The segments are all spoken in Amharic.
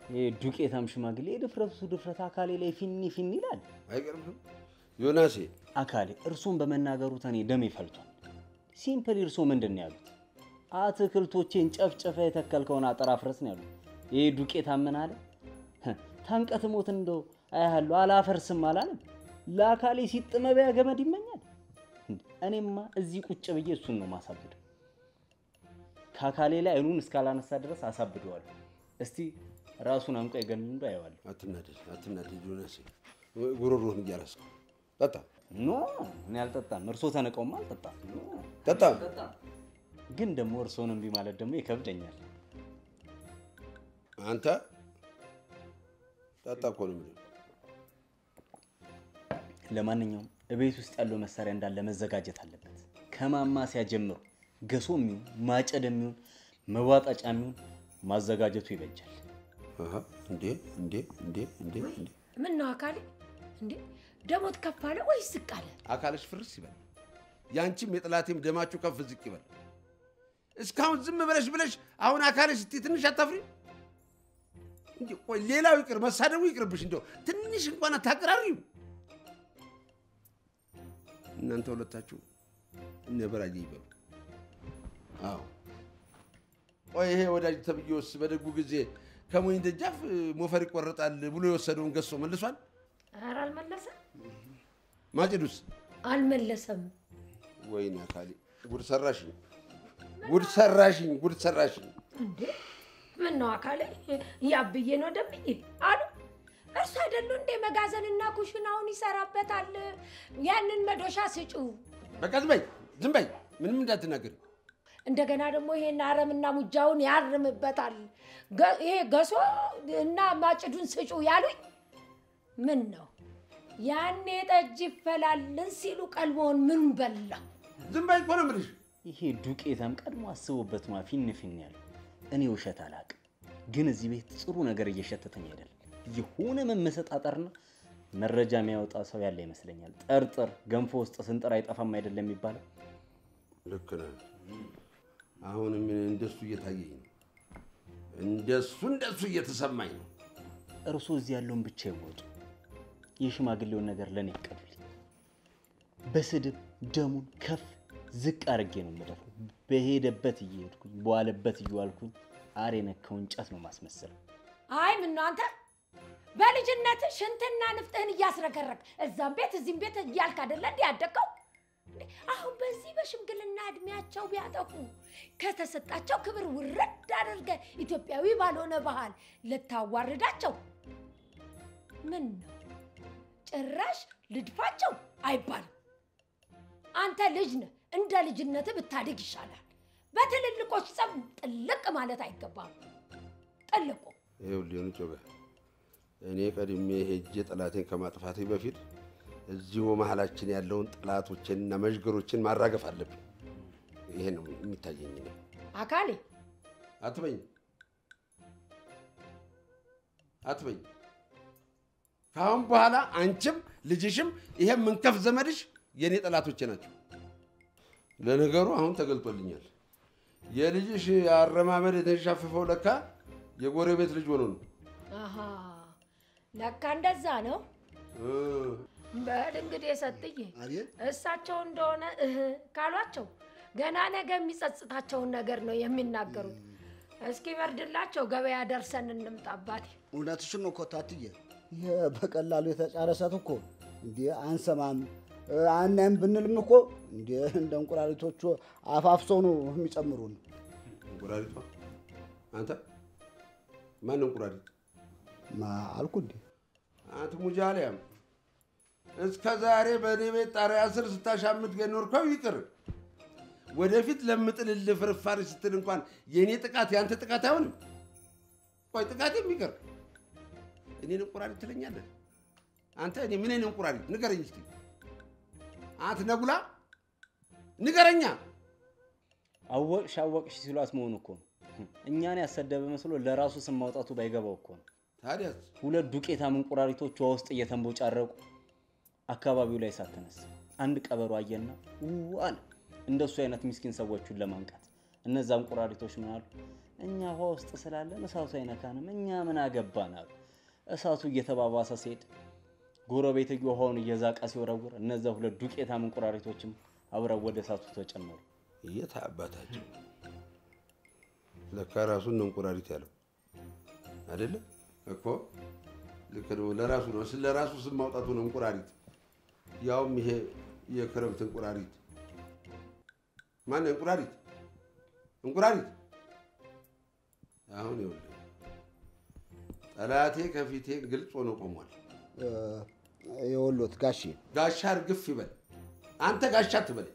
ይሄ ዱቄታም ሽማግሌ የድፍረቱ ድፍረት አካሌ ላይ ፊኒ ፊኒ ይላል። አይገርምም? ዮናሴ አካሌ እርሶን በመናገሩት እኔ ደሜ ፈልቷል። ሲምፕል እርሶ ምንድን ነው ያሉት? አትክልቶቼን ጨፍጨፈ የተከልከውን አጥር አፍረስ ነው ያሉት። ይሄ ዱቄታም ምን አለ? ታንቀት ሞት እንደው አያለሁ አላፈርስም አላለም። ለአካሌ ሲጥመቢያ ገመድ ይመኛል። እኔማ እዚህ ቁጭ ብዬ እሱን ነው ማሳብደው። ከአካሌ ላይ አይኑን እስካላነሳ ድረስ አሳብደዋለሁ። እስቲ ራሱን አንቆ የገን እንዶ አየዋለሁ። አትናደድ፣ አትናደድ ዮናሴ። ጉሮሮህን እያረስከው ጠጣ፣ ኖ እኔ አልጠጣም። እርሶ ተነቀውማ አልጠጣም። ጠጣ። ግን ደግሞ እርሶን እምቢ ማለት ደግሞ ይከብደኛል። አንተ ጠጣ እኮ ነው የምልህ። ለማንኛውም እቤት ውስጥ ያለው መሳሪያ እንዳለ መዘጋጀት አለበት። ከማማሲያ ጀምሮ ገሶ የሚሆን ማጨድ የሚሆን መዋጣጫ የሚሆን ማዘጋጀቱ ይበጃል። አሃ፣ እንዴ እንዴ እንዴ እንዴ እንዴ ምን ነው አካሌ? እንዴ ደሞት ከፍ አለ ወይስ ዝቅ አለ? አካልሽ ፍርስ ይበል፣ ያንቺም የጥላቴም ደማችሁ ከፍ ዝቅ ይበል። እስካሁን ዝም ብለሽ ብለሽ አሁን አካልሽ ስትይ ትንሽ አታፍሪ? እንዴ ቆይ ሌላው ይቅር መሳደቡ ይቅርብሽ፣ እንደው ትንሽ እንኳን አታቀራሪም? እናንተ ሁለታችሁ እነ በራዬ ይበሉ። አዎ ቆይ ይሄ ወዳጅ ተብዬውስ በደጉ ጊዜ ከሞኝ ደጃፍ ሞፈር ይቆረጣል ብሎ የወሰደውን ገሶ መልሷል? ኧረ አልመለሰም ማጭዱስ አልመለሰም። ወይኔ አካሌ ጉድ ሰራሽኝ፣ ጉድ ሰራሽኝ፣ ጉድ ሰራሽኝ። እንዴ ምን ነው አካሌ? ያብዬ ነው ደምዬ አሉ እርሱ አይደሉ እንዴ መጋዘንና ኩሽናውን ይሰራበታል። ያንን መዶሻ ስጩ። በቃ ዝም በይ፣ ዝም በይ፣ ምንም እንዳትናገሪ። እንደገና ደግሞ ይሄን አረምና ሙጃውን ያርምበታል። ገ- ይሄ ገሶ እና ማጭዱን ስጩ ያሉኝ ምን ነው ያኔ ጠጅ ይፈላልን ሲሉ ቀልቦን ምን በላው? ዝም በይ እኮ ነው የምልሽ። ይሄ ዱቄታም ቀድሞ አስቦበት ማ ፊን ፊን ያለው እኔ ውሸት አላውቅም፣ ግን እዚህ ቤት ጥሩ ነገር እየሸተተኝ አይደለም። የሆነ መመሰጣጠርና መረጃ የሚያወጣ ሰው ያለ ይመስለኛል። ጠርጥር ገንፎ ውስጥ ስንጥር አይጠፋም አይደለም የሚባለው። ልክ ነህ። አሁንም እንደሱ እየታየኝ ነው፣ እንደሱ እንደሱ እየተሰማኝ ነው። እርሶ እዚህ ያለውን ብቻ ይወጡ፣ የሽማግሌውን ነገር ለእኔ ይቀዱልኝ። በስድብ ደሙን ከፍ ዝቅ አድርጌ ነው የምደፋው። በሄደበት እየሄድኩኝ በዋለበት እየዋልኩኝ አር የነካው እንጨት ነው ማስመሰል። አይ ምን ነው አንተ በልጅነት ሽንትና ንፍጥህን እያስረገረግ እዛም ቤት እዚህም ቤት እያልክ አይደለ እንዲህ ያደግከው? እንዴ፣ አሁን በዚህ በሽምግልና እድሜያቸው ቢያጠፉ ከተሰጣቸው ክብር ውረድ አድርገ ኢትዮጵያዊ ባልሆነ ባህል ልታዋርዳቸው ምን ነው ጭራሽ ልድፋቸው አይባልም። አንተ ልጅ ነህ፣ እንደ ልጅነትህ ብታድግ ይሻላል። በትልልቆች ጸብ ጥልቅ ማለት አይገባም። ጥልቁ ይኸውልህ ሊሆኑ ጮበ እኔ ቀድሜ ሄጄ ጠላቴን ከማጥፋቴ በፊት እዚሁ መሀላችን ያለውን ጠላቶችንና መዥገሮችን ማራገፍ አለብኝ። ይሄ ነው የሚታየኝ። እኔ አካሌ አትበኝ አትበኝ። ከአሁን በኋላ አንቺም ልጅሽም ይሄ ምንከፍ ዘመድሽ የእኔ ጠላቶቼ ናቸው። ለነገሩ አሁን ተገልጦልኛል። የልጅሽ አረማመድ የተንሻፈፈው ለካ የጎረቤት ልጅ ሆኖ ነው። አሃ ለካ እንደዛ ነው። እ በል እንግዲህ ሰጥዬ አቤት እሳቸው እንደሆነ እህ ካሏቸው ገና ነገ የሚጸጽታቸውን ነገር ነው የሚናገሩት። እስኪ በርድላቸው ገበያ ደርሰን እንምጣ አባቴ። እውነትሽን ነው እኮ ታትዬ። ይሄ በቀላሉ የተጫረ እሳት እኮ እንዴ አንሰማም አናይም ብንልም እኮ እንዴ እንደ እንቁራሪቶቹ አፋፍሰው ነው የሚጨምሩን። እንቁራሪቷ አንተ ማን እንቁራሪት? ማ አልኩ እንዴ አንተ ሙጃሊያም እስከ ዛሬ በእኔ ቤት ጣሪያ ስር ስታሻምት የኖርከው ይቅር። ወደፊት ለምጥልልህ ፍርፋሪ ስትል እንኳን የእኔ ጥቃት የአንተ ጥቃት አይሆንም። ቆይ ጥቃት የሚቀር እኔን እንቁራሪት ትለኛለህ አንተ? እኔ ምን አይነት እንቁራሪት ንገረኝ እስኪ አንተ ነጉላ ንገረኛ። አወቅሽ አወቅሽ ሲሏት መሆኑ እኮ ነው። እኛን ያሰደበ መስሎ ለራሱ ስም ማውጣቱ ባይገባው እኮ ነው። ታዲያስ ሁለት ዱቄታም እንቁራሪቶች ውሃ ውስጥ እየተንቦጫረቁ አካባቢው ላይ እሳት ተነሳ። አንድ ቀበሮ አየና ው አለ። እንደሱ አይነት ምስኪን ሰዎቹን ለማንቃት እነዛ እንቁራሪቶች ምን አሉ? እኛ ውሃ ውስጥ ስላለን እሳቱ አይነካንም፣ እኛ ምን አገባን አሉ። እሳቱ እየተባባሰ ሲሄድ ጎረቤትዮ ውሃውን እየዛቀ ሲወረውር እነዛ ሁለት ዱቄታም እንቁራሪቶችም አብረው ወደ እሳቱ ተጨመሩ። የት አባታቸው ለካ ራሱን ነው እንቁራሪት ያለው አይደለ እኮ ልክ ነው። ለራሱ ነው ለራሱ ስም ማውጣቱ ነው እንቁራሪት። ያውም ይሄ የክረምት እንቁራሪት ማን እንቁራሪት እንቁራሪት። አሁን ይኸውልህ ጠላቴ ከፊቴ ግልጽ ሆኖ ቆሟል። የወሎት ጋሼ ጋሻ እርግፍ ይበል። አንተ ጋሻ አትበለኝ፣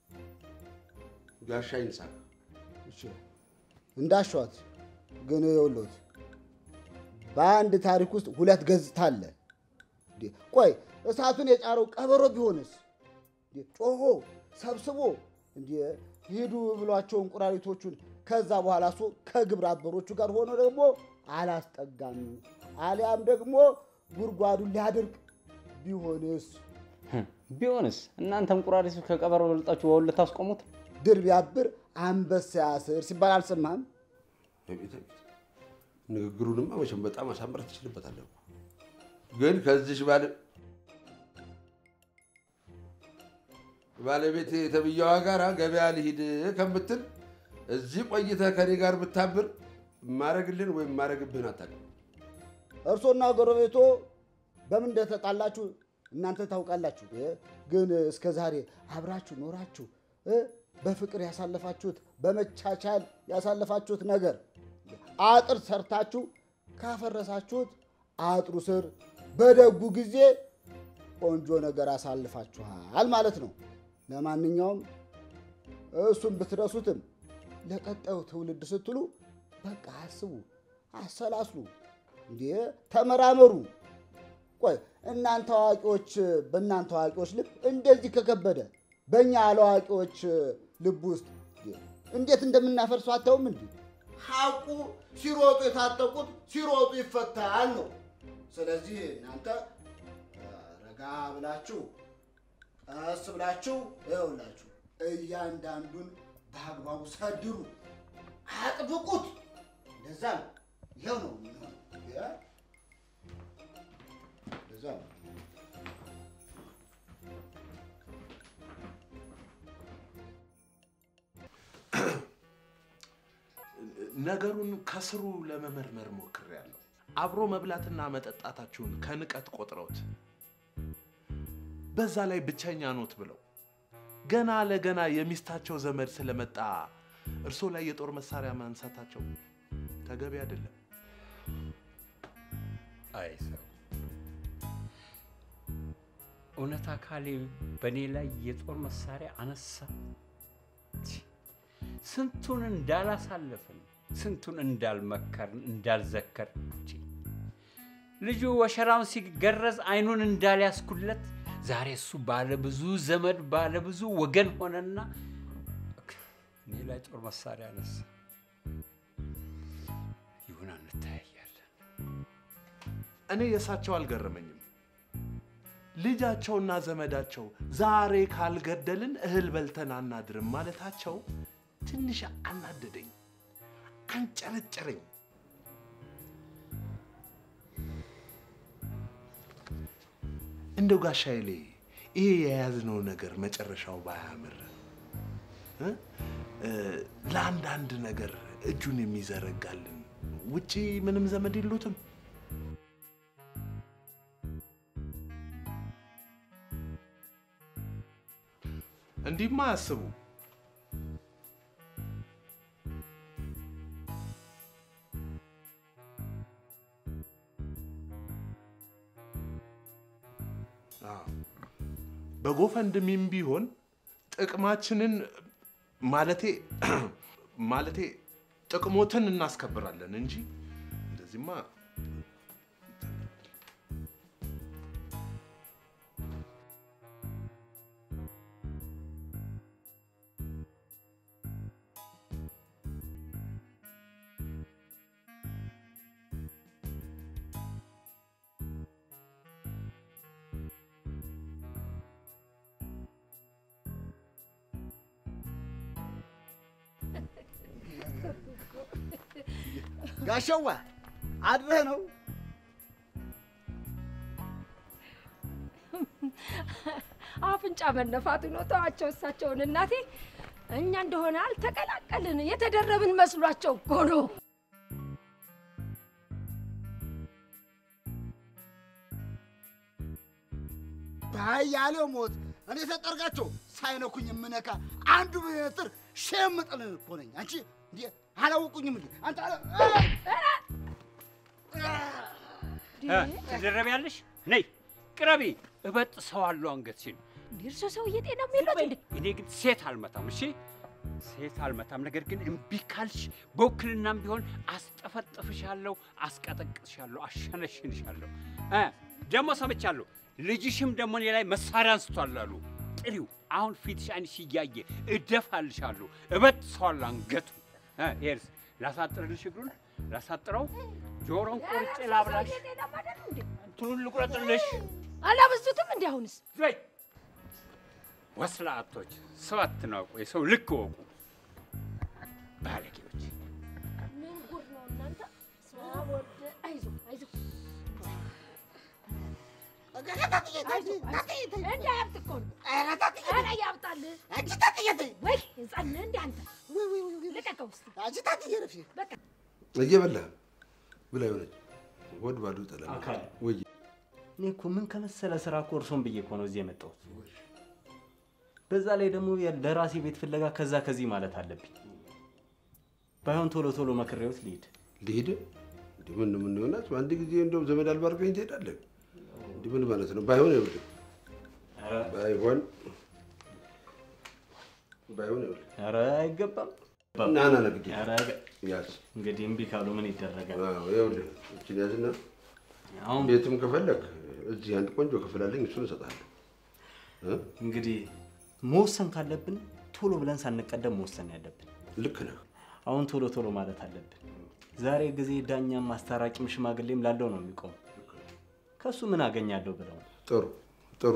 ጋሻ ይንሳ። እሺ፣ እንዳሸዋት ግን የወሎት በአንድ ታሪክ ውስጥ ሁለት ገጽታ አለ። እንዴ፣ ቆይ እሳቱን የጫረው ቀበሮ ቢሆንስ? እንዴ፣ ጮሆ ሰብስቦ እንዴ ሂዱ ብሏቸው እንቁራሪቶቹን ከዛ በኋላ እሱ ከግብረ አበሮቹ ጋር ሆኖ ደግሞ አላስጠጋም አሊያም ደግሞ ጉድጓዱን ሊያደርግ ቢሆንስ? ቢሆንስ እናንተ እንቁራሪቶች ከቀበሮ በልጣችሁ ውሃውን ልታስቆሙት? ድር ቢያብር አንበሳ ያስር ሲባል አልሰማህም? አቤት አቤት! ንግግሩንማ መቼም በጣም አሳምረህ ትችልበታለህ እኮ። ግን ከዚች ባለ ባለቤት የተብያዋ ጋር ገበያ ልሂድ ከምትል እዚህ ቆይተህ ከኔ ጋር ብታብር ማረግልን ወይም ማረግብህን አታውቅም። እርሶና ጎረቤቶ በምን እንደተጣላችሁ እናንተ ታውቃላችሁ። እ? ግን እስከ ዛሬ አብራችሁ ኖራችሁ እ? በፍቅር ያሳለፋችሁት በመቻቻል ያሳለፋችሁት ነገር አጥር ሰርታችሁ ካፈረሳችሁት አጥሩ ስር በደጉ ጊዜ ቆንጆ ነገር አሳልፋችኋል ማለት ነው። ለማንኛውም እሱን ብትረሱትም ለቀጣዩ ትውልድ ስትሉ በቃ አስቡ፣ አሰላስሉ፣ እንዴ ተመራመሩ። ቆይ እናንተ አዋቂዎች በእናንተ አዋቂዎች ልብ እንደዚህ ከከበደ በእኛ አላዋቂዎች ልብ ውስጥ እንዴት እንደምናፈርሱ አታውም እንዴ? ሐቁ ሲሮጡ የታጠቁት ሲሮጡ ይፈታል ነው። ስለዚህ እናንተ ረጋ ብላችሁ ቀስ ብላችሁ ይኸውላችሁ እያንዳንዱን በአግባቡ ሰድሩ፣ አጥብቁት። እንደዛ ነው። ይኸው ነው የሚሆነው። ያ- እንደዛ ነው። ነገሩን ከስሩ ለመመርመር ሞክሬያለሁ። አብሮ መብላትና መጠጣታችሁን ከንቀት ቆጥረውት በዛ ላይ ብቸኛ ኖት ብለው ገና ለገና የሚስታቸው ዘመድ ስለመጣ እርሶ ላይ የጦር መሳሪያ ማንሳታቸው ተገቢ አይደለም። አይ ሰው እውነት አካሌ በእኔ ላይ የጦር መሳሪያ አነሳ። ቺ፣ ስንቱን እንዳላሳለፍን፣ ስንቱን እንዳልመከርን፣ እንዳልዘከር ቺ፣ ልጁ ወሸራውን ሲገረዝ አይኑን እንዳልያስኩለት ዛሬ እሱ ባለ ብዙ ዘመድ ባለ ብዙ ወገን ሆነና እኔ ላይ ጦር መሳሪያ አነሳ። ይሁን እንተያያለን። እኔ የእሳቸው አልገረመኝም። ልጃቸውና ዘመዳቸው ዛሬ ካልገደልን እህል በልተን አናድርም ማለታቸው ትንሽ አናደደኝ፣ አንጨረጨረኝ። እንደው ጋሻ ኃይሌ ይሄ የያዝነው ነገር መጨረሻው ባያምር እ? እ፣ ለአንዳንድ ነገር እጁን የሚዘረጋልን ውጪ ምንም ዘመድ የሉትም። እንዲህማ አያስቡ። አዎ፣ በጎፈንድሚም ቢሆን ጥቅማችንን ማለቴ ማለቴ ጥቅሞትን እናስከብራለን እንጂ እንደዚህማ ጋሸዋ አድረህ ነው? አፍንጫ መነፋቱ ነው። ተዋቸው እሳቸውን እናቴ። እኛ እንደሆነ አልተቀላቀልን የተደረብን መስሏቸው እኮ ነው። ባያሌው ሞት እኔ ተጠርጋቸው ሳይነኩኝ የምነካ አንዱ ሜትር ሺህ የምጥልን እኮ ነኝ። አንቺ እንዴ አላወቁኝም እንዴ? አንተ አላ- ትደረቢያለሽ? ነይ ቅረቢ፣ እበጥ ሰው አለው አንገትሽን። እንዴ እርሶ ሰውዬ ጤና የሚሉት እንዴ? እኔ ግን ሴት አልመታም። እሺ ሴት አልመታም። ነገር ግን እምቢ ካልሽ በውክልናም ቢሆን አስጠፈጥፍሻለሁ፣ አስቀጠቅጥሻለሁ፣ አሸነሽንሻለሁ። እ ደግሞ ሰምቻለሁ ልጅሽም ደግሞ እኔ ላይ መሳሪያ አንስቷል አሉ። ጥሪው አሁን ፊትሽ አይንሽ እያየ እደፋልሻለሁ፣ እበጥ ሰው አለው አንገቱ። እ ይሄንስ ላሳጥርልሽ፣ እግሩን ላሳጥረው፣ ጆሮን ቆርጬ ላብላሽ፣ ሰውዬ ጤናማ አይደሉ እንዴ? እንትኑን ልቁረጥልሽ። አላበዙትም እንዴ አሁንስ? ዘይ ወስላቶች ሰው አትናቁ፣ የሰው ልክ ወቁ። ባለጌዎች ምን ጉድ ነው እናንተ? ወደ አይዞ አይዞ እንዳያብጥ እኮ ነው። ኧረ ያብጣል። ወይ ህፃን ነህ እንደ አንተ ልቀቀው እስኪ። በቃ እየበላህ ብላ የሆነች ወድ ባዶ ጠላ አካል ወይ እኔ እኮ ምን ከመሰለ ስራ እኮ እርሶን ብዬ እኮ ነው እዚህ የመጣሁት። በዛ ላይ ደግሞ ያ- ለራሴ ቤት ፍለጋ ከዛ ከዚህ ማለት አለብኝ። ባይሆን ቶሎ ቶሎ መክሬዎት ልሂድ። ልሂድ እንዲ ምን ምን ይሆናል? አንድ ጊዜ እንደውም ዘመድ አልባ አድርገኝ ትሄዳለህ። እንዲ ምን ማለት ነው? ባይሆን ይኸውልህ ባይሆን ባይሆን ይኸውልህ ኧረ አይገባም። ና ና ና ግድ ኧረ አይገ- ያዝ እንግዲህ እምቢ ካሉ ምን ይደረጋል? አዎ፣ ይኸውልህ እችን ያዝና አሁን ቤትም ከፈለግ እዚህ አንድ ቆንጆ ክፍል አለኝ፣ እሱን እሰጥሃለሁ። እ? እንግዲህ መወሰን ካለብን ቶሎ ብለን ሳንቀደም መወሰን ያለብን። ልክ ነህ። አሁን ቶሎ ቶሎ ማለት አለብን። ዛሬ ጊዜ ዳኛም አስታራቂም ሽማግሌም ላለው ነው የሚቆሙ። ከእሱ ምን አገኛለሁ ብለው ነው። ጥሩ ጥሩ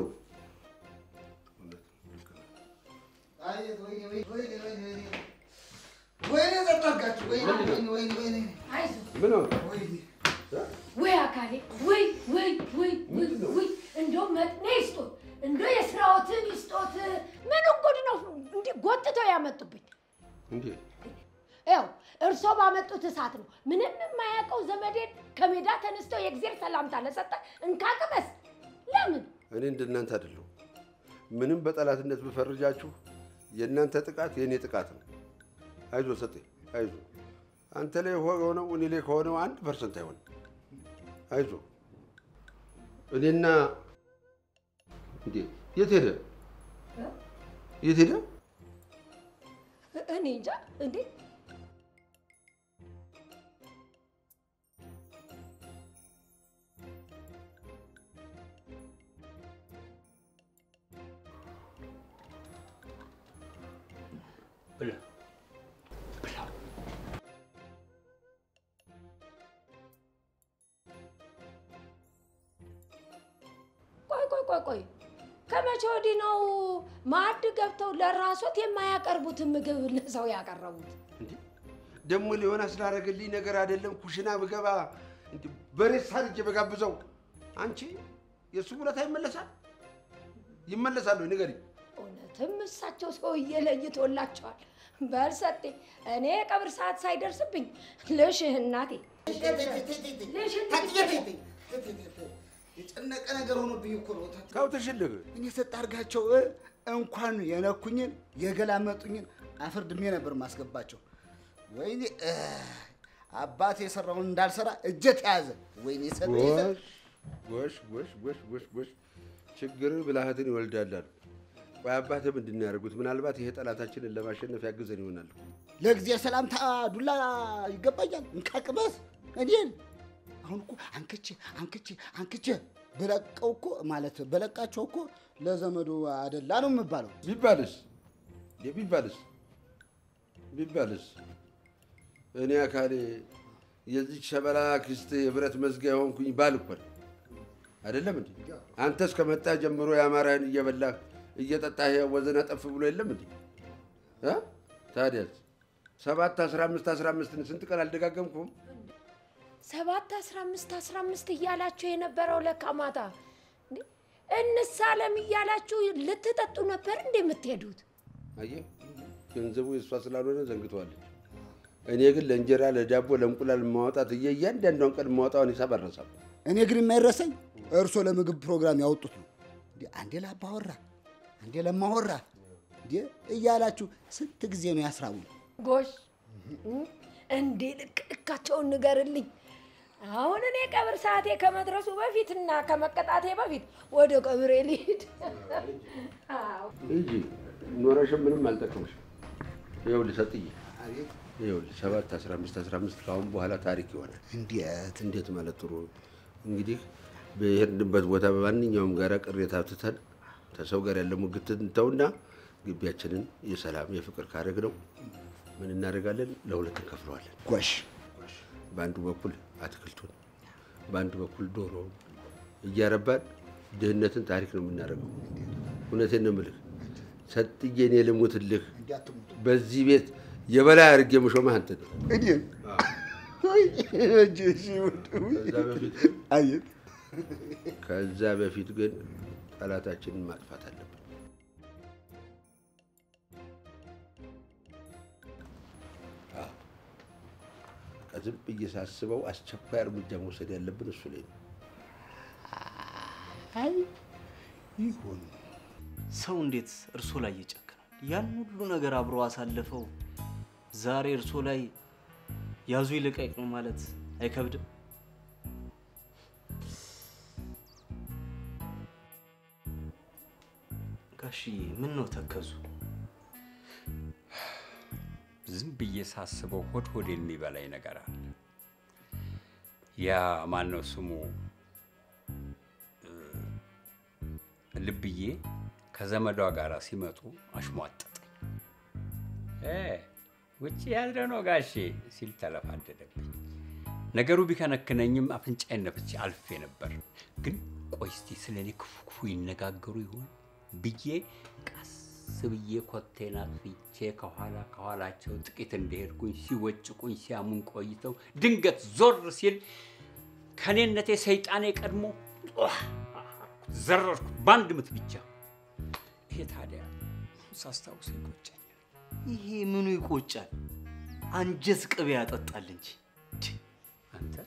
ወይኔ ዘጠጋችሁ! ወይኔ ወይኔ ወይኔ ወይኔ አይዞ ምን ሆነ? ወይ አካሌ ወይ ወይ ወይ ወይ ወይ እንደው መጥኔ ይስጦት እንደው የስራዎትን ይስጦት። ምን ጉድ ነው እንዲህ ጎትተው ያመጡብኝ? እንዴ ያው እርሶ ባመጡት እሳት ነው። ምንም የማያውቀው ዘመዴን ከሜዳ ተነስተው የእግዜር ሰላምታ ለሰጠ እንካቅመስ ለምን እኔ እንደናንተ አይደለሁ። ምንም በጠላትነት ብፈርጃችሁ የእናንተ ጥቃት የእኔ ጥቃት ነው። አይዞ ሰጤ አይዞ። አንተ ላይ ሆነው እኔ ላይ ከሆነው አንድ ፐርሰንት አይሆንም። አይዞ እኔና እንዴ የት ሄደ የት ሄደ? እኔ እንጃ እንዴ ብላ ብላ ቆይ ቆይ ቆይ ቆይ ከመቼ ወዲህ ነው ማዕድ ገብተው ለራሶት የማያቀርቡትን ምግብ ለሰው ያቀረቡት? እንዴ ደግሞ ሊሆን ስላደረገልኝ ነገር አይደለም። ኩሽና ብገባ እንዴ በሬት ሳርጄ በጋብዘው አንቺ የእሱ ውለታ ይመለሳል ይመለሳል ወይ ንገሪኝ። እውነትም እሳቸው ሰውዬ ለይቶላቸዋል። በል ሰጤ፣ እኔ የቀብር ሰዓት ሳይደርስብኝ ልሽህ እናቴ የጨነቀ ነገር ሆኖብኝ እኮ ነው። ካብትሽልህ እኔ ስጣርጋቸው እንኳን የነኩኝን የገላመጡኝን አፈር ድሜ ነበር ማስገባቸው። ወይኔ እ፣ አባት የሰራውን እንዳልሰራ እጀ ተያዘ። ወይኔ ሰጠ ጎሽ ጎሽ ጎሽ ጎሽ ጎሽ ጎሽ ችግር ብልሃትን ይወልዳል አሉ። ቆይ አባትህ ምንድን ነው ያደርጉት? ምናልባት ይሄ ጠላታችንን ለማሸነፍ ያግዘን ይሆናል። ለጊዜ ሰላምታ ዱላ ይገባኛል። እንካቅበስ እኔን አሁን እኮ አንክቼ አንክቼ አንክቼ በለቀው እኮ ማለት በለቃቸው እኮ ለዘመዱ አደላ ነው የምባለው። ቢባልስ እንዴ ቢባልስ ቢባልስ እኔ አካሌ የዚች ሸበላ ክስት የብረት መዝጊያ የሆንኩኝ ባል እኮ ነኝ። አይደለም እንዴ? አንተ እስከመጣ ጀምሮ የአማራህን እየበላህ እየጠጣህ ወዘና ጠፍ ብሎ የለም እንዴ? እ? ታዲያስ ሰባት አስራ አምስት አስራ አምስትን ስንት ቀን አልደጋገምኩም? ሰባት አስራ አምስት አስራ አምስት እያላችሁ የነበረው ለካ ማታ እንዴ፣ እንሳለም እያላችሁ ልትጠጡ ነበር እንዴ የምትሄዱት? አየህ ገንዘቡ የእሷ ስላልሆነ ዘንግተዋለች። እኔ ግን ለእንጀራ፣ ለዳቦ፣ ለእንቁላል ማውጣት እየ እያንዳንዷን ቀን ማውጣውን ሂሳብ አልረሳም። እኔ ግን የማይረሳኝ እርሶ ለምግብ ፕሮግራም ያወጡት ነው። እንዴ አንዴ ለአባወራ አንዴ ለማወራ እንዴ እያላችሁ ስንት ጊዜ ነው ያስራቡኝ? ጎሽ እንዴ ልክ ልካቸውን ንገርልኝ። አሁን እኔ ቀብር ሰዓቴ ከመድረሱ በፊት እና ከመቀጣቴ በፊት ወደ ቀብሬ ልሂድ። አዎ እንጂ ኖረሽም ምንም አልጠቀምሽም። ይኸውልህ ሰጥዬ፣ ይኸውልህ ሰባት አስራ አምስት አስራ አምስት ከአሁን በኋላ ታሪክ ይሆናል። እንዴት እንዴት ማለት ጥሩ እንግዲህ በሄድንበት ቦታ በማንኛውም ጋራ ቅሬታ ትተን ከሰው ጋር ያለ ሙግት እንተውና ግቢያችንን የሰላም የፍቅር ካረግ ነው ምን እናደርጋለን? ለሁለት እንከፍለዋለን። ጎሽ በአንዱ በኩል አትክልቱን፣ በአንዱ በኩል ዶሮውን እያረባን ድህነትን ታሪክ ነው የምናደርገው። እውነቴን ነው የምልህ ሰጥዬ፣ እኔ ልሙትልህ እንዲያትሙት በዚህ ቤት የበላይ አድርጌ የምሾመህ አንተ ነው። እኔን ከዛ በፊት ግን አየት ከዛ በፊት ግን ጠላታችንን ማጥፋት አለብን። አዎ። በቃ ዝም ብዬ ሳስበው አስቸኳይ እርምጃ መውሰድ ያለብን እሱ ላይ ነው። አይ ይሁን ሰው እንዴት እርሶ ላይ ይጨክናል? ያን ሁሉ ነገር አብሮ አሳልፈው ዛሬ እርሶ ላይ ያዙ ይልቀቅ ነው ማለት አይከብድም? ጋሽዬ ምን ነው ተከዙ? ዝም ብዬ ሳስበው ሆድ ሆድ የሚበላኝ ነገር አለ። ያ ማን ነው ስሙ እ፣ ልብዬ ከዘመዷ ጋር ሲመጡ አሽሟጠጠኝ። እ፣ ውጭ ያለ ነው ጋሼ ሲል ተለፋደደብኝ። ነገሩ ቢከነክነኝም አፍንጫዬን ነፍቼ አልፌ ነበር። ግን ቆይ እስቲ ስለ እኔ ክፉ ክፉ ይነጋገሩ ይሆን ብዬ ቀስ ብዬ ኮቴን አጥፍቼ ከኋላ ከኋላቸው ጥቂት እንደሄድኩኝ ሲወጭቁኝ ሲያሙን ቆይተው ድንገት ዞር ሲል ከኔነቴ ሰይጣኔ ቀድሞ ጧህ ዘረርኩ በአንድ ምት ብቻ። ይሄ ታዲያ ሳስታውስ ይቆጨኛል። ይሄ ምኑ ይቆጫል? አንጀት ቅቤ ያጠጣል እንጂ ቺ! አንተ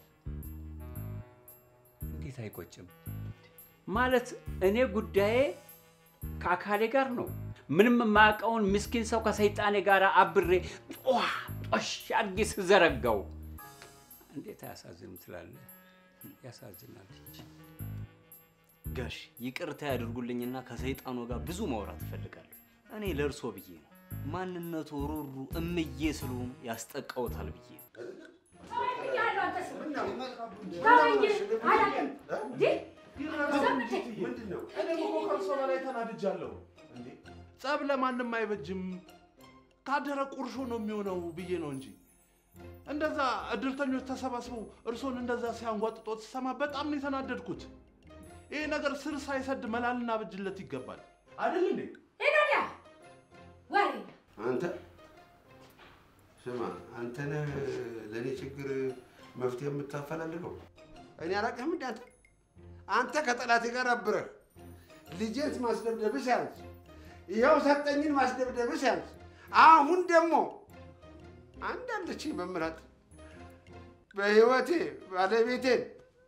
እንዴት አይቆጭም? ማለት እኔ ጉዳዬ ከአካሌ ጋር ነው። ምንም የማያውቀውን ምስኪን ሰው ከሰይጣኔ ጋር አብሬ ጧ ጦሽ አድርጌ ስዘረጋው እንዴት አያሳዝንም ትላለህ? ያሳዝናል እንጂ። ጋሽ ይቅርታ ያድርጉልኝና ከሰይጣኑ ጋር ብዙ ማውራት እፈልጋለሁ። እኔ ለእርሶ ብዬ ነው። ማንነቱ ሩሩ እምዬ ስለሆኑ ያስጠቃውታል ብዬ ነው። ብያለሁ፣ አንተ ሰው። ተወኝ፣ አላውቅም። እንዴ ምንድን ነው? እኔም እኮ ከእርሶ በላይ ተናድጃለሁ። እንዴ ጸብ ለማንም አይበጅም፣ ካደረ ቁርሾ ነው የሚሆነው ብዬ ነው እንጂ እንደዛ እድርተኞች ተሰባስበው እርሶን እንደዛ ሲያንጓጥጦት ስሰማ በጣም ነው የተናደድኩት። ይሄ ነገር ስር ሳይሰድ መላልና ብጅለት ይገባል አይደል እንዴ? ሂድ ወዲያ ወሬ አንተ ስማ፣ አንተ ነህ ለእኔ ችግር መፍትሄ የምታፈላልገው። እኔ አላውቅህም እንደ አንተ አንተ ከጠላቴ ጋር አብረህ ልጄት ማስደብደብህ ሲያንስ፣ ይኸው ሰጠኝን ማስደብደብህ ሲያንስ፣ አሁን ደግሞ አንድ አለችኝ መምራት በህይወቴ ባለቤቴን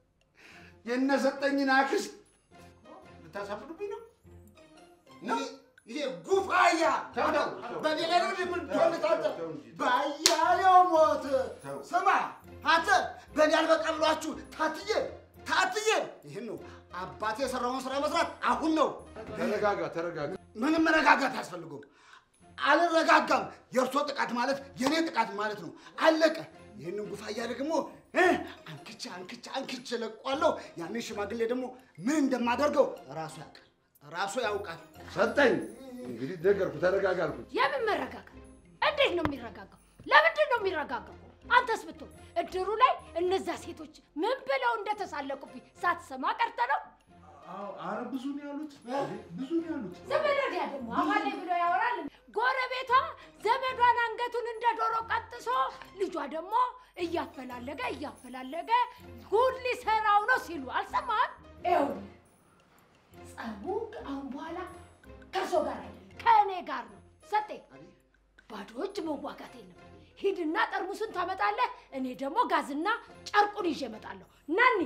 የነሰጠኝን አክስት ልታሳፍሩብኝ ነው ነው ይሄ ጉፋያ ተው፣ ተው፣ ተው። በኔ ላይ ነው ምን ትሆንታለ ተው እንጂ። ባያሌው ሞት ተው። ስማ አንተ በእኔ አልበቃ ብሏችሁ ታትዬ ታትዬ ይህን ነው አባቴ የሰራውን ስራ መስራት አሁን ነው ተረጋጋ፣ ተረጋጋ። ምንም መረጋጋት አያስፈልገውም አልረጋጋም የእርሶ ጥቃት ማለት የእኔ ጥቃት ማለት ነው አለቀ ይህንን ጉፋያ ደግሞ እ አንክቼ አንክቼ አንክቼ ለቋለሁ ያንን ሽማግሌ ደግሞ ምን እንደማደርገው ራሱ ያውቃል ራሱ ያውቃል ሰጠኝ እንግዲህ ነገርኩ፣ ተረጋጋ አልኩት። የምን መረጋጋት? እንዴት ነው የሚረጋጋው? ለምንድን ነው የሚረጋጋው? አንተስ ብትሆን እድሩ ላይ እነዛ ሴቶች ምን ብለው እንደተሳለቁብኝ ሳትሰማ ቀርተ ነው? አረ ብዙ ነው ያሉት፣ ብዙ ነው ያሉት። ዘመዶዲያ ደግሞ አማሌ ብሎ ያወራል። ጎረቤቷ ዘመዷን አንገቱን እንደ ዶሮ ቀጥሶ ልጇ ደግሞ እያፈላለገ እያፈላለገ ጉድ ሊሰራው ነው ሲሉ አልሰማህም? ይኸውልህ ጸቡ አሁን በኋላ ከእርሶ ጋር አይደለም ከእኔ ጋር ነው። ሰጤ ባዶ እጅ መዋጋት የለም። ሂድና ጠርሙሱን ታመጣለህ፣ እኔ ደግሞ ጋዝና ጨርቁን ይዤ እመጣለሁ። ናኒ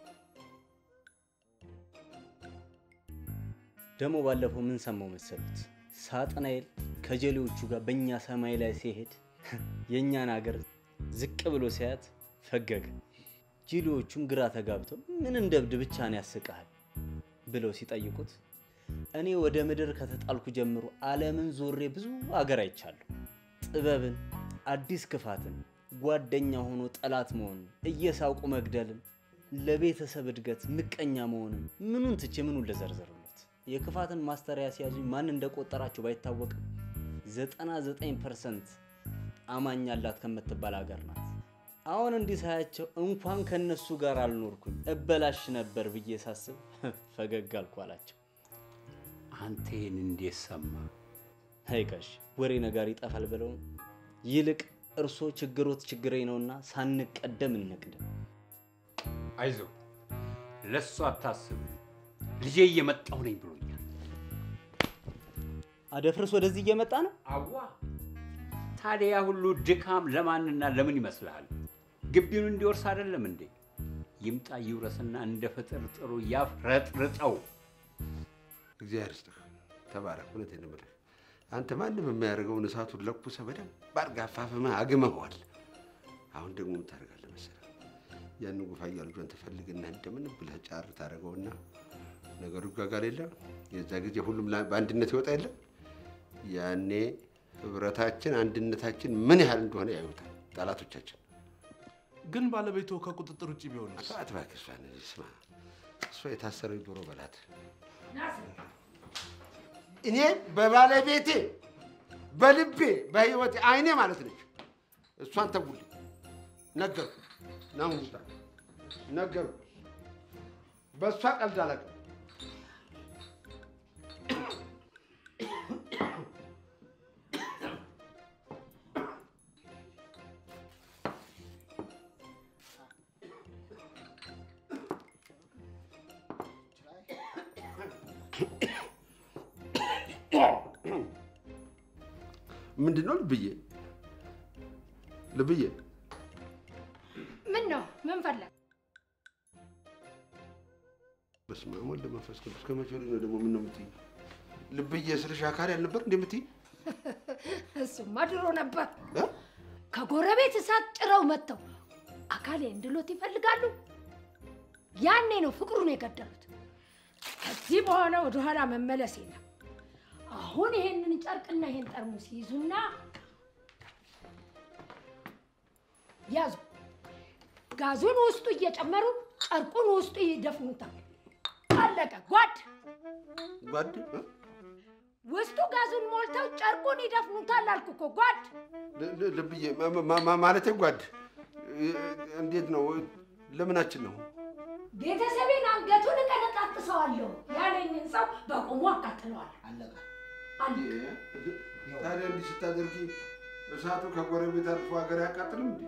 ደግሞ ባለፈው ምን ሰማው መሰሉት? ሳጥናኤል ከጀሌዎቹ ጋር በእኛ ሰማይ ላይ ሲሄድ የእኛን ሀገር ዝቅ ብሎ ሲያያት ፈገገ። ጀሌዎቹም ግራ ተጋብተው ምን እንደ እብድ ብቻ ነው ያስቀሃል ብለው ሲጠይቁት እኔ ወደ ምድር ከተጣልኩ ጀምሮ ዓለምን ዞሬ ብዙ አገር አይቻለሁ። ጥበብን፣ አዲስ ክፋትን፣ ጓደኛ ሆኖ ጠላት መሆንን፣ እየሳቁ መግደልን፣ ለቤተሰብ እድገት ምቀኛ መሆንን ምኑን ትቼ ምኑን ልዘርዝርለት? የክፋትን ማስተሪያ ሲያዙኝ ማን እንደቆጠራቸው ባይታወቅም 99 ፐርሰንት አማኝ አላት ከምትባል ሀገር ናት። አሁን እንዲህ ሳያቸው እንኳን ከነሱ ጋር አልኖርኩኝ እበላሽ ነበር ብዬ ሳስብ ፈገግ አልኩ አላቸው። አንተ ይህን እንዴት ሰማ? አይጋሽ ወሬ ነጋሪ ይጠፋል ብለው ይልቅ እርሶ ችግሮት ችግሬ ነውና ሳንቀደም እንቅደም። አይዞ ለሱ አታስብ። ልጄ እየመጣሁ ነኝ ብሎኛል። አደፍርስ ወደዚህ እየመጣ ነው። አዋ ታዲያ ሁሉ ድካም ለማንና ለምን ይመስልሃል? ግቢውን እንዲወርስ አይደለም እንዴ? ይምጣ ይውረስና እንደ ፍጥር ጥሩ ያፍረጥርጠው። እግዚአብሔር ይስጥህ፣ ተባረክ። እውነቴን ነው የምልህ አንተ ማንም የማያደርገውን እሳቱን ለኩሰህ በደንብ አድርገህ አፋፍመህ አግመኸዋል። አሁን ደግሞ ምን ታደርጋለህ መሰለህ? ያንን ጉፋያ ልጇን ትፈልግና እንደምን ብለህ ጫር ታደርገውና ነገሩ ይጋጋል የለ የዛ ጊዜ ሁሉም ላ- በአንድነት ይወጣ የለ ያኔ ህብረታችን፣ አንድነታችን ምን ያህል እንደሆነ ያዩታል ጠላቶቻችን። ግን ባለቤቱ ከቁጥጥር ውጭ ቢሆንስ? ተዋት እባክህ እሷን። ስማ እሷ የታሰረው ዶሮ በላት። እኔ በባለቤቴ በልቤ በህይወቴ አይኔ ማለት ነች። እሷን ተውልኝ። ነገርኩ ናሙታ ነገርኩ። በእሷ ቀልድ አላውቅም። ምንድን ነው ልብዬ? ልብዬ ምን ነው ምን ፈለግ? በስመ አብ ወልድ መንፈስ ቅዱስ ከመቼ ወዲህ ነው ደግሞ ምን ነው የምትይኝ? ልብዬ ስልሽ አካል ያልነበር እንዴ የምትይኝ? እሱማ ድሮ ነበር። እ? ከጎረቤት እሳት ጭረው መጥተው አካሌ እንድሎት ይፈልጋሉ። ያኔ ነው ፍቅሩን የገደሉት። ከዚህ በኋላ ወደኋላ መመለስ የለም። አሁን ይሄንን ጨርቅና ይሄን ጠርሙስ ይዙና ያዙ። ጋዙን ውስጡ እየጨመሩ ጨርቁን ውስጡ ይደፍኑታል። አለቀ። ጓድ ጓድ እ? ውስጡ ጋዙን ሞልተው ጨርቁን ይደፍኑታል አልኩ እኮ ጓድ። ል- ል- ልብዬ ማ- ማ- ማ- ማለቴ ጓድ እ- እንዴት ነው? ለምናችን ነው? ቤተሰቤን አንገቱን እቀነጣጥሰዋለሁ ያለኝን ሰው በቁሙ አቃጥለዋል። አለቀ። አለቀ። ታዲያ እንዲህ ስታደርጊ እሳቱ ከጎረቤት አልፎ ሀገር አያቃጥልም እንዴ?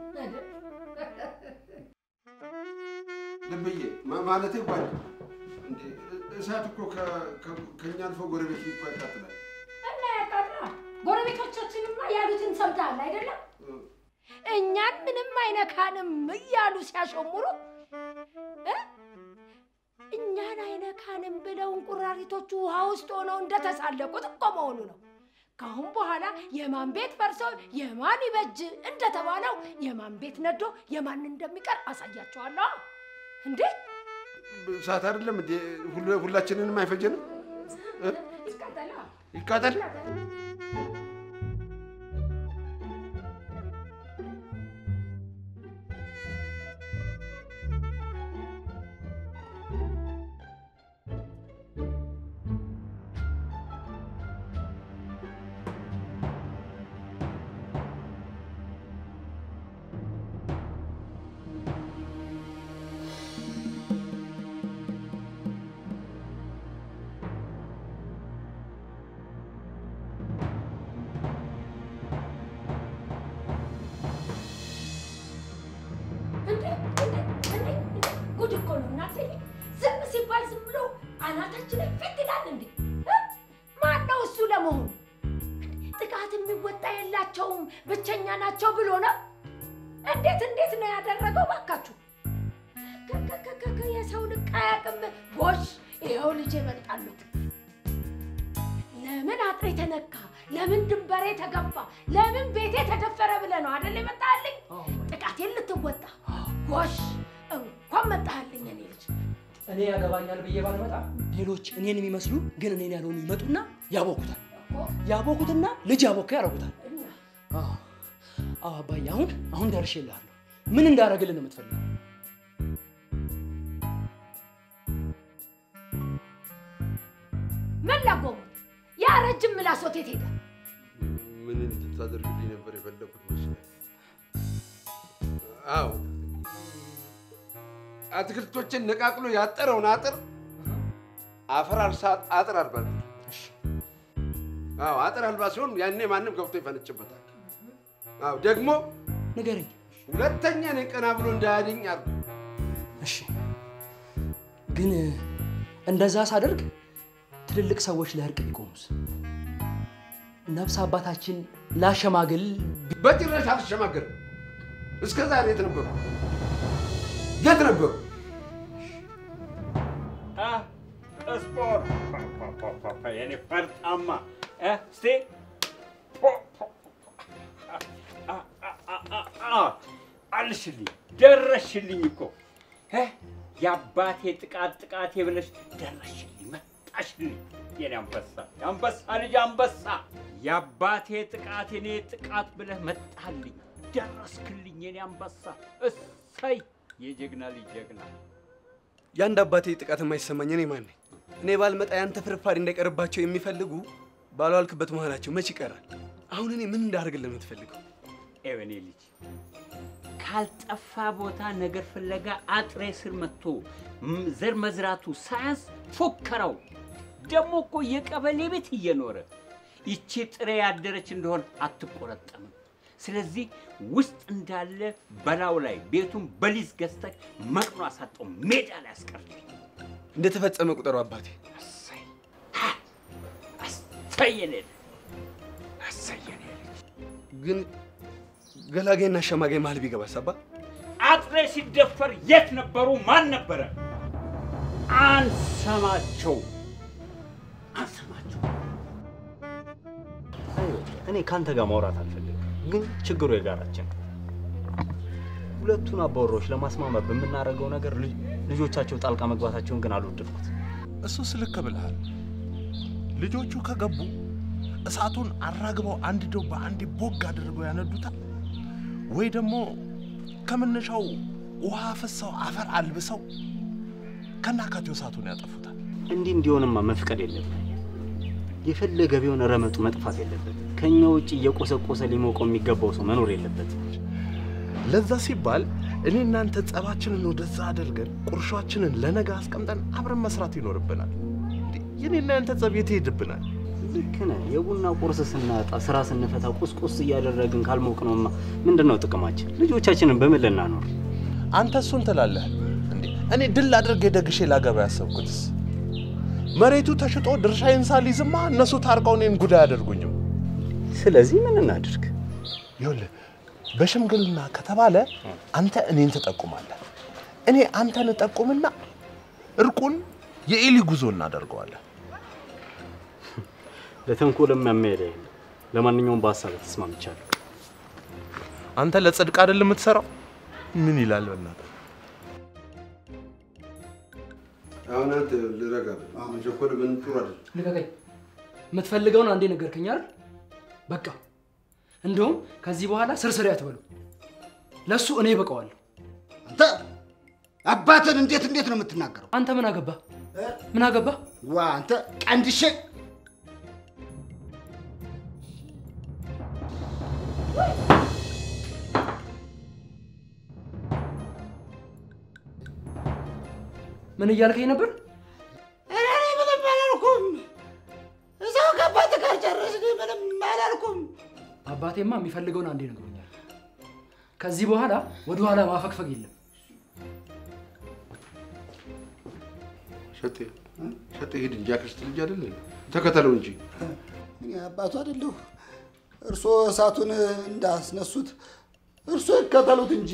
ልብዬ ማ- ማለቴ ጓድ እንዴ እ- እሳት እኮ ከ- ከ- ከእኛ አልፎ ጎረቤት እኮ ያቃጥላል። እና ያቃጥላ ጎረቤቶቻችንማ ያሉትን ሰምተሃል አይደለም? እኛን ምንም አይነካንም እያሉ ሲያሾሙሩ እ? እኛን አይነካንም ብለው እንቁራሪቶቹ ውሃ ውስጥ ሆነው እንደተሳለቁት እኮ መሆኑ ነው። ከአሁን በኋላ የማን ቤት ፈርሶ የማን ይበጅ እንደተባለው የማን ቤት ነዶ የማን እንደሚቀር አሳያቸዋለሁ። እንዴ እሳት አይደለም እንዴ ሁሉ- ሁላችንንም አይፈጀንም? እ? ይቃጠላ ይቃጠል። አናታችን ላይ ፊት ይላል እንዴ? እ? ማን ነው እሱ ለመሆኑ? ጥቃት የሚወጣ የላቸውም ብቸኛ ናቸው ብሎ ነው? እንዴት እንዴት ነው ያደረገው? ባካችሁ ከከከከ የሰው ልቅ አያውቅም። ጎሽ ይኸው ልጄ መጣሉት። ለምን አጥሬ ተነካ? ለምን ድንበሬ ተገፋ? ለምን ቤቴ ተደፈረ ብለህ ነው አይደል የመጣልኝ? ጥቃቴን ልትወጣ ጎሽ እንኳን መጣህልኝ እኔ ልጅ። እኔ ያገባኛል ብዬ ባልመጣ ሌሎች እኔን የሚመስሉ ግን እኔን ያልሆኑ ይመጡና ያቦኩታል። ያቦኩትና ልጅ ያቦካ ያደርጉታል። አዎ አዎ፣ አባዬ አሁን አሁን ደርሼልሃለሁ። ምን እንዳደረግልን ነው የምትፈልገው? ምን ላጎሙ ያ ረጅም ምላሶት የት ሄደ? ምን እንድታደርግልኝ ነበር የፈለኩት መሰለህ? አዎ አትክልቶችን ነቃቅሎ ያጠረውን አጥር አፈር አልሳ አጥር አልባ አዎ አጥር አልባ ሲሆን ያኔ ማንም ገብቶ ይፈነጭበታል። አዎ ደግሞ ንገረኝ። ሁለተኛ እኔን ቀና ብሎ እንዳያድኝ አድርጎ እሺ፣ ግን እንደዛ ሳደርግ ትልልቅ ሰዎች ለእርቅ ቢቆሙስ? ነፍስ አባታችን ላሸማግል ቢ- በጭራሽ አልተሸማገርም። እስከ ዛሬ የት ነበሩ? የት ነበሩ? ስፖርት የኔ ፈርጣማ እ፣ እስቲ አልሽልኝ፣ ደረሽልኝ እኮ እ፣ የአባቴ ጥቃት ጥቃቴ ብለሽ ደረሽልኝ፣ መጣሽልኝ የኔ አንበሳ፣ የአንበሳ ልጅ አንበሳ። የአባቴ ጥቃት የኔ ጥቃት ብለህ መጣልኝ፣ ደረስክልኝ የኔ አንበሳ። እሰይ የጀግና ልጅ ጀግና። የአንድ አባቴ ጥቃት የማይሰማኝ እኔ ማን ነኝ? እኔ ባልመጣ ያንተ ፍርፋሪ እንዳይቀርባቸው የሚፈልጉ ባልዋልክበት መሆናቸው መች ይቀራል? አሁን እኔ ምን እንዳደርግልህ ነው የምትፈልገው? ኤወኔ ልጅ ካልጠፋ ቦታ ነገር ፍለጋ አጥሬ ስር መጥቶ ም- ዘር መዝራቱ ሳያንስ ፎከረው። ደግሞ እኮ የቀበሌ ቤት እየኖረ ይቺ ጥሬ ያደረች እንደሆን አትቆረጠምም። ስለዚህ ውስጥ እንዳለ በላው ላይ ቤቱን በሊዝ ገዝተህ መቅኖ አሳጠው ሜዳ ላይ አስቀርልኝ። እንደተፈጸመ ቁጠሩ አባቴ። አሳይ ሀ! አሳይ የኔ ልጅ አሳይ የኔ ልጅ ግን ገላጋይና አሸማጋይ መሀል ቢገባስ አባ? አጥሬ ሲደፈር የት ነበሩ? ማን ነበረ? አንሰማቸው አንሰማቸው። እኔ ከአንተ ጋር ማውራት አልፈልግም፣ ግን ችግሩ የጋራችን ነው። ሁለቱን አባወራዎች ለማስማማት በምናደርገው ነገር ልጅ- ልጆቻቸው ጣልቃ መግባታቸውን ግን አልወደድኩት። እሱስ ልክ ብልሃል። ልጆቹ ከገቡ እሳቱን አራግበው አንድደው በአንዴ ቦግ አድርገው ያነዱታል፣ ወይ ደግሞ ከመነሻው ውሃ ፈሰው አፈር አልብሰው ከናካቴው እሳቱን ያጠፉታል። እንዲህ እንዲሆንማ መፍቀድ የለብን። የፈለገ ቢሆን ረመጡ መጥፋት የለበት። ከኛ ውጭ እየቆሰቆሰ ሊሞቀው የሚገባው ሰው መኖር የለበትም። ለዛ ሲባል እኔ እናንተ ጸባችንን ወደዛ አድርገን ቁርሾችንን ለነገ አስቀምጠን አብረን መስራት ይኖርብናል። እንዴ፣ የኔና ያንተ ጸብ የት ይሄድብናል? ልክ ነህ። የቡና ቁርስ ስናጣ ስራ ስንፈታ ቁስቁስ እያደረግን ካልሞቅ ነውማ ምንድን ነው ጥቅማችን? ልጆቻችንን በምን ልናኖር? አንተ እሱን ትላለህ እንዴ? እኔ ድል አድርጌ ደግሼ ላገባ ያሰብኩትስ መሬቱ ተሽጦ ድርሻዬን ሳልይዝማ እነሱ ታርቀው እኔን ጉዳይ አያደርጉኝም። ስለዚህ ምን እናድርግ? ይኸውልህ በሽምግልና ከተባለ አንተ እኔን ትጠቁማለህ፣ እኔ አንተን እጠቁምና እርቁን የኤሊ ጉዞ እናደርገዋለን። ለተንኮልም የሚያመሄድ የለም። ለማንኛውም በሀሳብ ተስማምቻለሁ። አንተ ለጽድቅ አይደል የምትሰራው? ምን ይላል በእናትህ? አሁን አንተ ልረጋ በል። መቸኮል ምን ጥሩ አይደለም። ልቀቀኝ። የምትፈልገውን አንዴ ነገርከኝ አይደል? በቃ እንደውም ከዚህ በኋላ ስርስሬ አትበሉ። ለእሱ እኔ በቀዋለሁ። አንተ አባትን እንዴት እንዴት ነው የምትናገረው? አንተ ምን አገባ? ምን አገባ? ዋ አንተ ቀንድሼ ምን እያልከኝ ነበር? እኔ ምንም አላልኩም። እዛው ከአባት ጋር ጨረስን። ምንም አላልኩም። አባቴማ የሚፈልገውን አንዴ ነግሮኛል። ከዚህ በኋላ ወደኋላ ማፈግፈግ የለም። ሸቴ ሸጠ ሄድ እንጂ አክስት ልጅ አይደለ? ተከተለው እንጂ እኔ አባቱ አይደለሁ። እርስዎ እሳቱን እንዳስነሱት እርስዎ ይከተሉት እንጂ።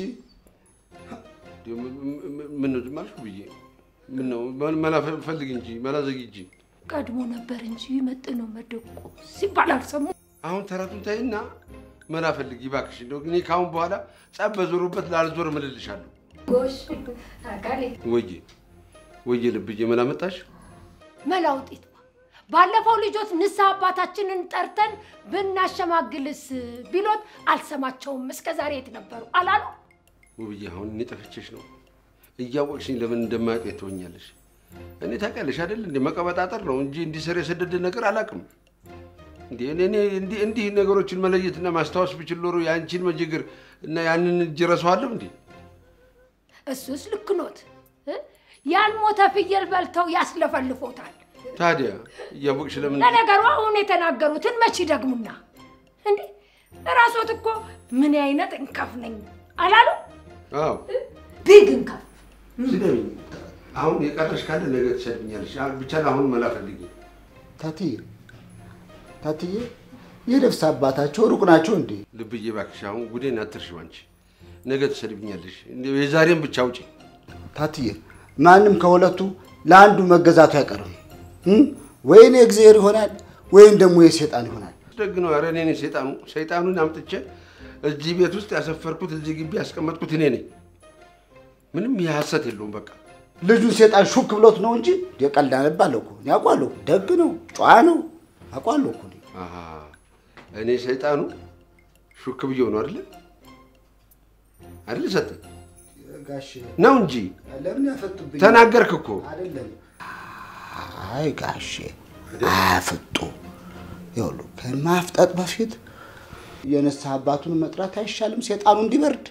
ምን ነው ዝም አልሽ ብዬ ምን ነው መላ ፈልግ እንጂ መላ ዘጊ እንጂ። ቀድሞ ነበር እንጂ መጥኖ መደቆ ሲባል አልሰሙ። አሁን ተረቱን ተይና መላ ፈልግ ይባክሽ። እንደው እኔ ከአሁን በኋላ ጸብ በዞሩበት ላልዞር እምልልሻለሁ። ጎሽ አካሌ ወዬ ወዬ ልብዬ መላ መጣሽ? መላ ውጤት ባለፈው ልጆት ንስሐ አባታችንን ጠርተን ብናሸማግልስ ቢሎት አልሰማቸውም። እስከ ዛሬ የት ነበሩ አላሉ? ውብዬ አሁን እኔ ጠፍቼሽ ነው። እያወቅሽኝ ለምን እንደማያውቅ ትሆኛለሽ። እኔ ታውቂያለሽ አይደል እንደ መቀበጣጠር ነው እንጂ እንዲህ ስር የሰደደ ነገር አላውቅም። እንዴ እኔ እኔ እንዲህ እንዲህ ነገሮችን መለየትና ማስታወስ ብችል ኖሮ የአንቺን መጀግር እና ያንን እጅ ረሳዋለሁ እንዴ? እሱስ ልክ ኖት እ? ያልሞተ ፍየል በልተው ያስለፈልፎታል። ታዲያ እያወቅሽ ለምን ለነገሩ አሁን የተናገሩትን መቼ ደግሙና እንዴ ራሶት እኮ ምን አይነት እንከፍ ነኝ አላሉ? አዎ ቢግ እንከፍ ስደብኝ። አሁን የቀረሽ ካለ ነገ ትሰድብኛለሽ። አሁን ብቻ አሁን መላ ፈልጊ። ታትዬ ታትዬ የነፍስ አባታቸው ሩቅ ናቸው እንዴ? ልብዬ እባክሽ አሁን ጉዴን አትርሺው አንቺ። ነገ ትሰድብኛለሽ። እንደው የዛሬን ብቻ አውጪ። ታትዬ ማንም ከሁለቱ ለአንዱ መገዛቱ አይቀርም። እም? ወይኔ እግዚአብሔር ይሆናል ወይም ደግሞ የሴጣን ይሆናል። ደግ ነው። ኧረ እኔ ነኝ ሰይጣኑ። ሰይጣኑን አምጥቼ እዚህ ቤት ውስጥ ያሰፈርኩት እዚህ ግቢ ያስቀመጥኩት እኔ ነኝ። ምንም ይህ ሀሰት የለውም። በቃ ልጁን ሴጣን ሹክ ብሎት ነው እንጂ የቀልድ አነባለሁ እኮ እኔ አውቃለሁ። ደግ ነው፣ ጨዋ ነው፣ አውቃለሁ እኮ እኔ። አሃ፣ እኔ ሰይጣኑ ሹክ ብዬው ነው አይደለ? አይደለ? ሰጠኝ ጋሽ ነው እንጂ ለምን ያፈጡብኝ? ተናገርክ እኮ። አይደለም። አይ ጋሼ አያፍጡ። ይኸውልህ ከማፍጠጥ በፊት የንስሐ አባቱን መጥራት አይሻልም? ሴጣኑ እንዲበርድ።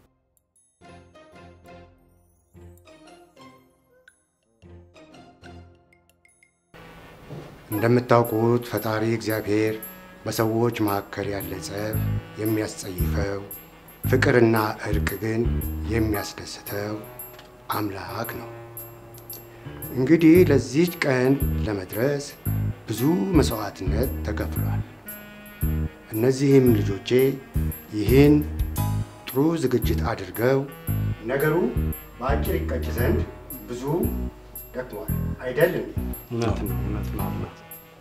እንደምታውቁት ፈጣሪ እግዚአብሔር በሰዎች መካከል ያለ ጸብ የሚያስጸይፈው፣ ፍቅርና እርቅ ግን የሚያስደስተው አምላክ ነው። እንግዲህ ለዚች ቀን ለመድረስ ብዙ መስዋዕትነት ተከፍሏል። እነዚህም ልጆቼ ይህን ጥሩ ዝግጅት አድርገው ነገሩ በአጭር ይቀጭ ዘንድ ብዙ ደክመዋል። አይደለም? እውነት ነው፣ እውነት ነው አባት።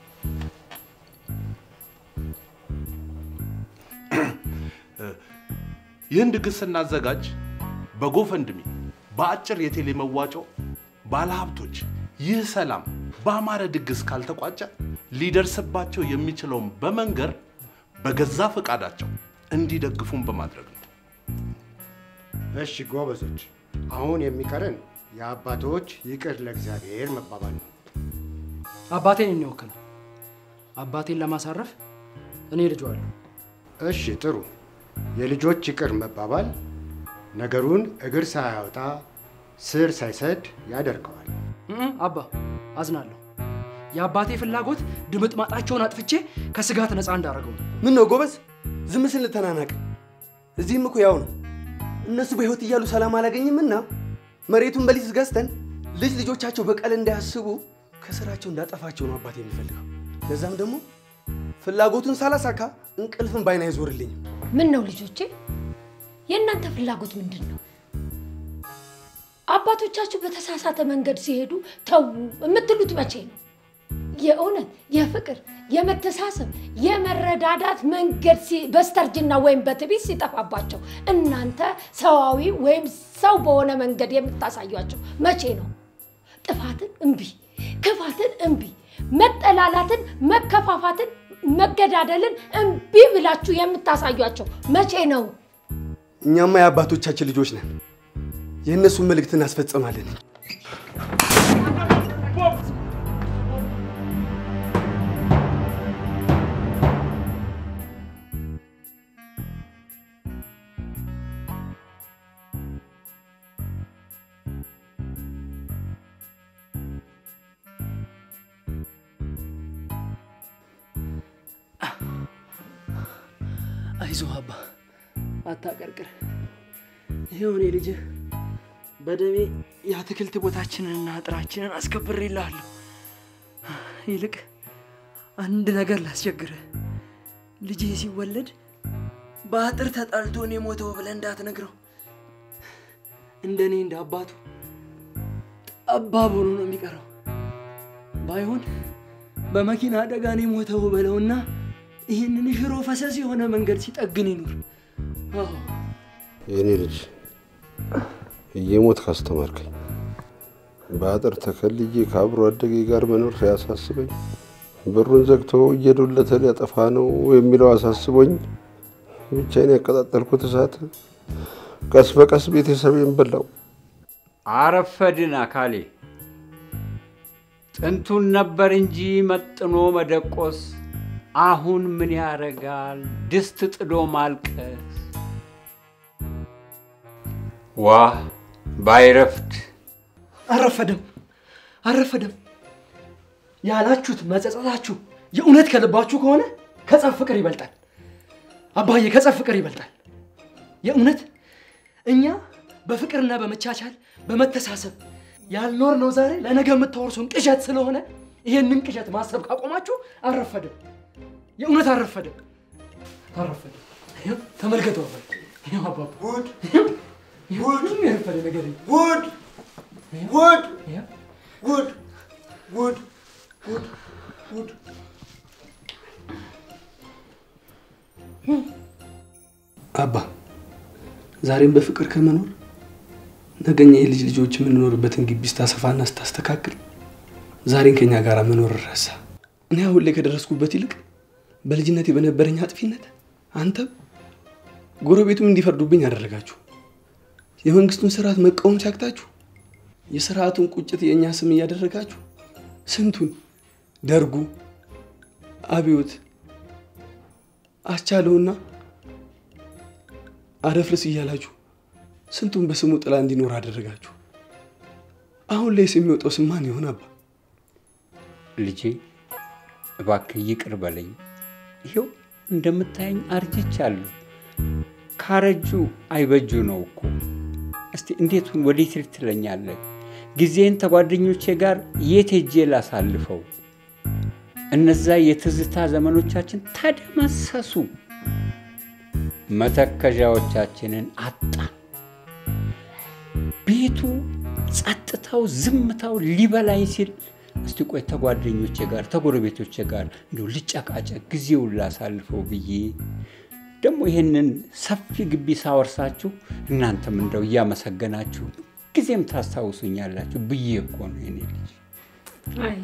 ይህን ድግስ ስናዘጋጅ በጎፈንድሚ በአጭር የቴሌ መዋጮ ባለሀብቶች ይህ ሰላም በአማረ ድግስ ካልተቋጨ ሊደርስባቸው የሚችለውን በመንገር በገዛ ፈቃዳቸው እንዲደግፉን በማድረግ ነው። እሺ ጎበዞች፣ አሁን የሚቀረን የአባቶች ይቅር ለእግዚአብሔር መባባል ነው። አባቴን የሚወክል አባቴን ለማሳረፍ እኔ ልጇ አለሁ። እሺ ጥሩ። የልጆች ይቅር መባባል ነገሩን እግር ሳያወጣ ስር ሳይሰድ ያደርገዋል። እም፣ አባ አዝናለሁ። የአባቴ ፍላጎት ድምጥ ማጣቸውን አጥፍቼ ከስጋት ነፃ እንዳደረገው ነው። ምን ነው ጎበዝ፣ ዝም ስል ተናናቅ። እዚህም እኮ ያው ነው። እነሱ በሕይወት እያሉ ሰላም አላገኝምና መሬቱን በሊዝ ገዝተን ልጅ ልጆቻቸው በቀል እንዳያስቡ ከስራቸው እንዳጠፋቸው ነው አባት የሚፈልገው። ለዛም ደግሞ ፍላጎቱን ሳላሳካ እንቅልፍን ባይን አይዞርልኝም። ምን ነው ልጆቼ፣ የእናንተ ፍላጎት ምንድን ነው? አባቶቻችሁ በተሳሳተ መንገድ ሲሄዱ ተዉ የምትሉት መቼ ነው? የእውነት የፍቅር የመተሳሰብ የመረዳዳት መንገድ ሲ- በስተርጅና ወይም በትዕቢት ሲጠፋባቸው እናንተ ሰዋዊ ወይም ሰው በሆነ መንገድ የምታሳዩቸው መቼ ነው? ጥፋትን እምቢ፣ ክፋትን እምቢ፣ መጠላላትን፣ መከፋፋትን፣ መገዳደልን እምቢ ብላችሁ የምታሳዩቸው መቼ ነው? እኛማ የአባቶቻችን ልጆች ነን። የእነሱን መልእክት እናስፈጽማለን። አይዞህ አባ አታቀርቅር። ይኸው እኔ ልጅህ በደሜ የአትክልት ቦታችንንና አጥራችንን አስከብሬልሃለሁ። ይልቅ አንድ ነገር ላስቸግርህ። ልጄ ሲወለድ በአጥር ተጣልቶ እኔ ሞተው ብለህ እንዳትነግረው። እንደ እኔ እንደ አባቱ ጠባብ ሆኖ ነው የሚቀረው። ባይሆን በመኪና አደጋ እኔ ሞተው በለውና ይህንን ሽሮ ፈሰስ የሆነ መንገድ ሲጠግን ይኑር። አዎ የኔ ልጅ እየሞት ካስተማርከኝ በአጥር ተከልዬ ከአብሮ አደጌ ጋር መኖር ሲያሳስበኝ በሩን ዘግቶ እየዶለተ ሊያጠፋ ነው የሚለው አሳስቦኝ ብቻዬን ያቀጣጠልኩት እሳት ቀስ በቀስ ቤተሰቤን በላው። አረፈድን አካሌ። ጥንቱን ነበር እንጂ መጥኖ መደቆስ፣ አሁን ምን ያረጋል ድስት ጥዶ ማልቀስ። ዋ ባይረፍድ አረፈደም አረፈደም ያላችሁት መጸጸታችሁ የእውነት ከልባችሁ ከሆነ ከጸብ ፍቅር ይበልጣል። አባዬ ከጸብ ፍቅር ይበልጣል። የእውነት እኛ በፍቅርና በመቻቻል በመተሳሰብ ያልኖር ነው ዛሬ ለነገ የምታወርሱን ቅዠት ስለሆነ ይሄንን ቅዠት ማሰብ ካቆማችሁ አረፈደም። የእውነት አረፈደም አረፈደም። ይኸው ተመልከተው አባዬ። ይኸው አባባ ጉድ ጉድ የረፈደ ነገር የለም። ጉድ ጉድ ይኸው ጉድ ጉድ ጉድ ጉድ አባ ዛሬም በፍቅር ከመኖር ነገኛ የልጅ ልጆች የምንኖርበትን ግቢ ስታሰፋና ስታስተካክል ዛሬን ከኛ ጋር መኖር ረሳ። እኔ አሁን ላይ ከደረስኩበት ይልቅ በልጅነቴ በነበረኝ አጥፊነት አንተም ጎረቤቱም እንዲፈርዱብኝ አደረጋችሁ። የመንግስቱን ስርዓት መቃወም ሲያቅታችሁ የስርዓቱን ቁጭት የእኛ ስም እያደረጋችሁ ስንቱን ደርጉ፣ አብዮት፣ አስቻለውና አደፍርስ እያላችሁ ስንቱን በስሙ ጥላ እንዲኖር አደረጋችሁ። አሁን ላይስ የሚወጣው ስም ማን ይሆን አባ? ልጄ እባክህ ይቅር በለኝ። ይኸው እንደምታየኝ አርጅቻለሁ። ካረጁ አይበጁ ነው እኮ። እስቲ እንዴቱን ወዴት ልት ትለኛለህ? ጊዜን ከጓደኞቼ ጋር የት ሄጄ ላሳልፈው? እነዛ የትዝታ ዘመኖቻችን ተደመሰሱ። መተከዣዎቻችንን አጣን። ቤቱ ጸጥታው፣ ዝምታው ሊበላኝ ሲል እስቲ ቆይ ተጓደኞቼ ጋር ተጎረቤቶቼ ጋር እንዲሁ ልጨቃጨቅ ጊዜውን ላሳልፈው ብዬ ደግሞ ይህንን ሰፊ ግቢ ሳወርሳችሁ እናንተም እንደው እያመሰገናችሁ ጊዜም ታስታውሱኛላችሁ ብዬ እኮ ነው የኔ ልጅ። አይ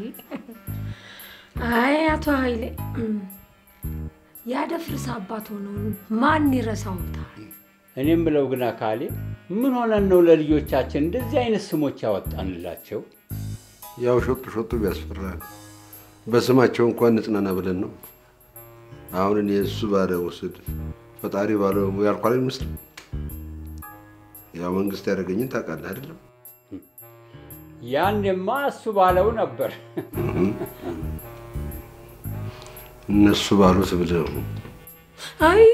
አይ አቶ ኃይሌ እም፣ ያደፍርስ አባት ሆነውን ማን ይረሳውታል? እኔም ብለው ግን አካሌ ምን ሆነን ነው ለልጆቻችን እንደዚህ አይነት ስሞች ያወጣንላቸው? ያው ሾጡ ሾጡ ቢያስፈራል በስማቸው እንኳን ንጽናና ብለን ነው። አሁን እኔ እሱ ባለ ውስድ ፈጣሪ ባለው ያልኳል አይመስልም። ያው መንግስት ያደረገኝን ታውቃለህ አይደለም? ያኔማ እሱ ባለው ነበር። እነሱ ባሉት ብለው አይ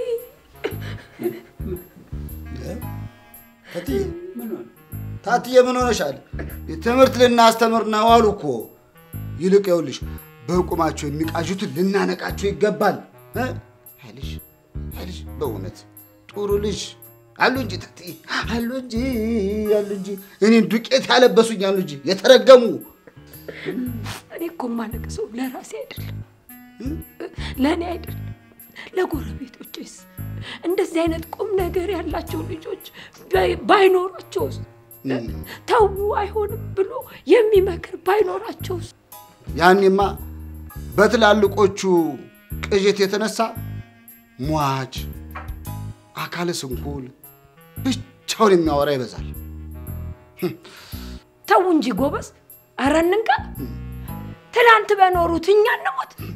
ታትዬ ታትዬ ምን ሆነሻል? ትምህርት ልናስተምር ነው አሉ እኮ። ይልቅ ይኸውልሽ በቁማቸው የሚቃዡትን ልናነቃቸው ይገባል። እ? አይ ልጅ አይ ልጅ በእውነት ጥሩ ልጅ አሉ እንጂ ታትዬ አሉ እንጂ አሉ እንጂ እኔን ዱቄት ያለበሱኝ አሉ እንጂ የተረገሙ እኔ እኮ የማለቅሰው ለራሴ አይደለም፣ ለእኔ አይደለም፣ ለጎረቤቶቼስ እንደዚህ አይነት ቁም ነገር ያላቸው ልጆች ባይ- ባይኖራቸውስ ተዉ አይሆንም ብሎ የሚመክር ባይኖራቸውስ ያኔማ በትላልቆቹ ቅዠት የተነሳ ሟች አካለ ስንኩል ብቻውን የሚያወራ ይበዛል። ተዉ እንጂ ጎበዝ፣ ኧረ እንንቃ። ትላንት በኖሩት እኛ እንሞት።